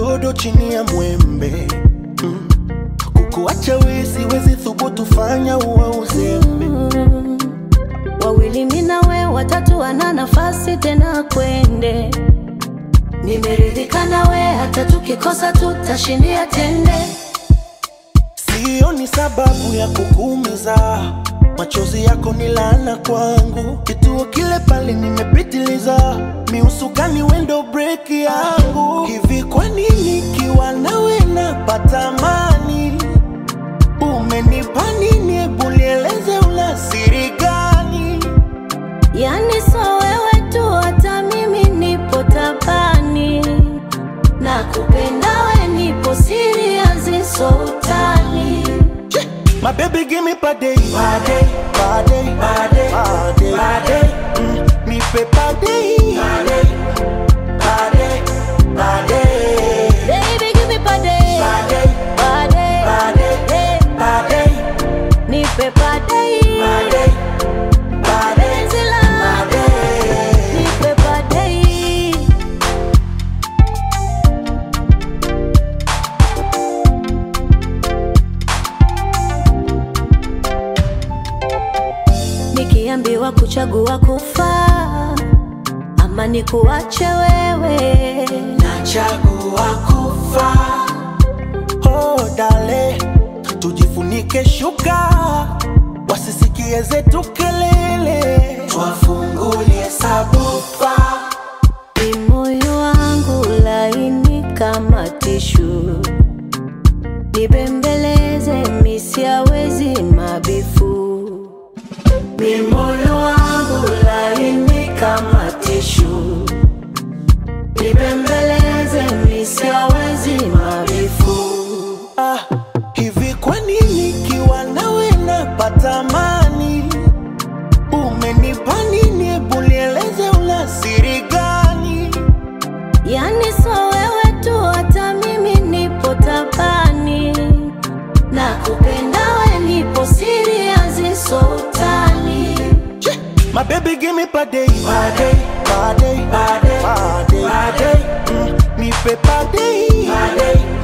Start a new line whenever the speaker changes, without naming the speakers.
kigodo chini ya mwembe mm. kukuacha wewe siwezi thubutu, fanya uwe uzembe
Mm. Wawili mimi na wewe, watatu wana nafasi tena kwende. Nimeridhika na wewe, hata tukikosa tutashindia tende.
Sioni sababu ya kukuumiza, machozi yako ni laana kwangu. Kituo kile pale nimepitiliza, miusukani wendo break yangu. Hivi kwa nini kiwa nawe napata amani? Umenipa nini? Hebu nieleze, una siri gani?
Yani so wewe tu, hata mimi nipo tabani. Nakupenda we, nipo serious, so utani.
My baby give me pade pade pade pade pade pade mm, nipe pade pade pade pade
Baby, give me pade,
pade
pade,
pade
eh,
pade
nipe pade,
pade pade
penzi langu, nipe pade. Nikiambiwa kuchagua kufa ama nikuache wewe,
nachagua kufa. Oh dale, tujifunike shuka, wasisikie zetu kelele, twafungulie sabufa.
ni moyo wangu laini kama tishu, nibembeleze misiawezi mabifu. Ni moyo wangu laini kama tishu, nibembeleze misiawezi mabifu.
Ah, hivi kwa nini kiwa nawe napata amani? Umenipa nini? Hebu nieleze, una siri gani?
Yani so wewe tu, hata mimi nipo tabani. Nakupenda we, nipo serious, so utani.
My baby give me pade pade pade pade pade pade mm, nipe pade pade